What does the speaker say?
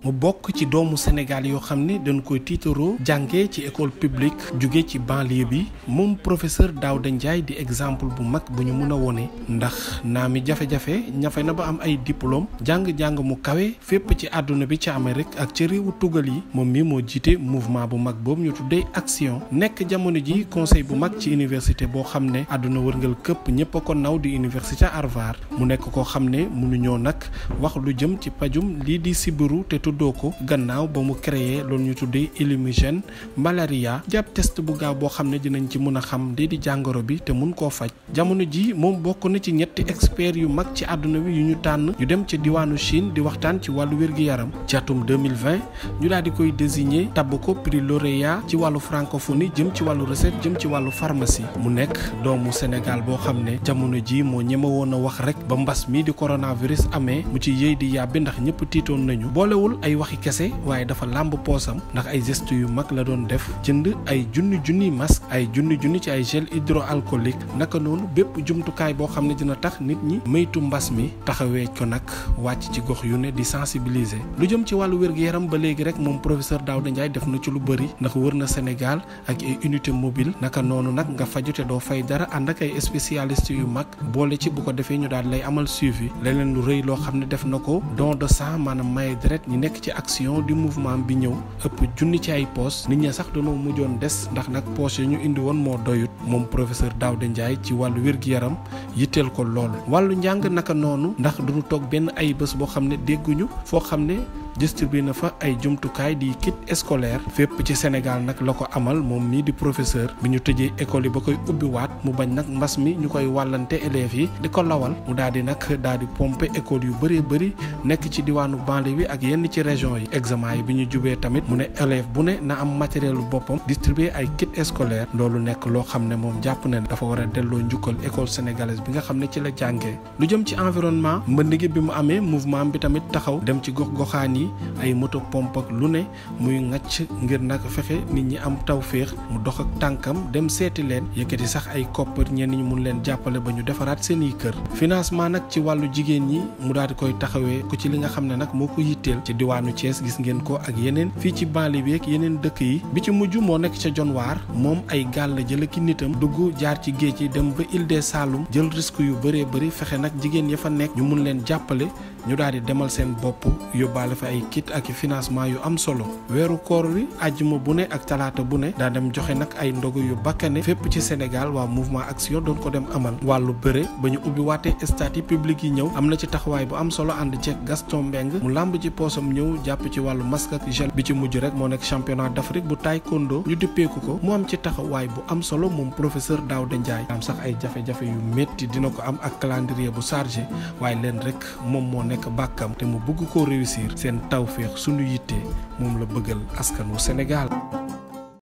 mu bokk ci doomu Sénégal yoo xam ne dañ koy tiitaroo jàngee ci école publique jóge ci banlieue bi moom professeur Daouda Ndiaye di exemple bu mag bu ñu mun a wone ndax naa mi jafe-jafe ñafe na ba am ay diplôme jàng-jàng mu kawe fépp ci àdduna bi ci Amérique ak ci réewu tugal yi moom mi moo jiite mouvement bu mag boobu ñu tuddee action nekk jamono ji conseil bu mag ci université boo xam ne àdduna wërngal këpp ñëpp a ko naw di université Harvard mu nekk koo xam ne mënuñoo nag wax lu jëm ci pajum lii di sibiru te tuddoo ko gannaaw ba mu créé loolu ñu tuddee illumigène malaria jàpp test bu gaaw boo xam ne dinañ ci mën a xam lii di jàngoro bi te mun koo faj jamono ji moom bokk na ci ñetti experts yu mag ci àdduna bi yu ñu tànn ñu dem ci diwaanu Chine di waxtaan ci wàllu wér-gi-yaram ci atum 2020 ñu daal di koy désigner tabb ko prix lauréat ci wàllu francophonie jëm ci wàllu recette jëm ci wàllu pharmacie mu nekk doomu Sénégal boo xam ne jamono ji moo ñeme woon a wax rek ba mbas mi di coronavirus amee mu ci yëy di yàbbi ndax ñëpp tiitoon nañu boolewul ay waxi kese waaye dafa làmb poosam ndax ay gestes yu mag la doon def jënd ay junni junni masque ay junni junni ci ay gel hydroalcoolique naka noonu bépp jumtukaay boo xam ne dina tax nit ñi maytu mbas mi taxawee ko nag wàcc ci gox yu ne di sensibiliser lu jëm ci wàllu wér-gu-yaram ba léegi rek moom professeur Daouda Ndiaye def na ci lu bëri ndax wër na Sénégal ak ay unité mobile naka noonu nag nga faju te doo fay dara ànd ak ay spécialistes yu mag boole ci bu ko defee ñu daal lay amal suivi leneen lu rëy loo xam ne def na ko don de sang maanaam maye deret ñi nekk ci action du mouvement bi ñëw ëpp junni ci ay poches nit ñi sax dañoo mujjoon des ndax nag poches yi ñu indi woon moo doyut moom professeur Daouda Ndiaye ci wàllu wér-gu-yaram yitteel ko lool wàllu njàng naka noonu ndax duñu toog benn ay bés boo xam ne dégguñu foo xam ne distribué na fa ay jumtukaay di kit scolaire fépp ci Sénégal nag la ko amal moom mii di professeur bi ñu tëjee école yi ba koy ubbiwaat mu bañ nag mbas mi ñu koy wàllante élèves yi di ko lawal mu daal di nag daal di pomper école yu bëree bëri nekk ci diwaanu banlieue bi ak yenn ci région yi examen yi bi ñu jubee tamit mu ne élève bu ne na am matériel boppam distribué ay kit scolaire loolu nekk loo xam ne moom jàpp na ne dafa war a delloo njukkal école sénégalaise bi nga xam ne ci la jàngee lu jëm ci environnement mbënd gi bi mu amee mouvement bi tamit taxaw dem ci gox goxaan yi ay moto pompe ak lu ne muy ŋàcc ngir nag fexe nit ñi am tawféex mu dox ak tànkam dem seeti leen yëkkati sax ay koppar ñenn ñi mun leen jàppale ba ñu defaraat seeni kër financement nag ci wàllu jigéen ñi mu daal di koy taxawee ko ci li nga xam ne nag moo ko yitteel ci diwaanu Thiès gis ngeen ko ak yeneen fii ci banlieue bi ak yeneen dëkk yi bi ci mujj moo nekk ca Dionewar moom ay gaal la jël ki nitam dugg jaar ci géej yi dem ba Île des Saloum jël risque yu bëree bëri fexe nag jigéen ya fa nekk ñu mun leen jàppale ñu daal di demal seen bopp yóbbaale fa ay kit ak financement yu am solo weeru koor wi àjjuma bu ne ak talaata bu ne daa dem joxe nag ay ndogu yu bakkane fépp ci Sénégal waa mouvement action doon ko dem amal wàllu bëre ba ñu ubbi waatee stade yi public yi ñëw am na ci taxawaay bu am solo ànd ceeg Gaston Mbengue mu làmb ci poosam ñëw jàpp ci wàllu masque ak gel bi ci mujj rek moo nekk championnat d'Afrique bu taekwondo ñu dippeeku ko mu am ci taxawaay bu am solo moom professeur Daouda Ndiaye am sax ay jafe-jafe yu métti dina ko am ak calendrier bu chargé waaye leen rek moom moo nekk bàkkam te mu bëgg koo réussir seen tawféex suñu yittee moom la bëggal askanu Sénégal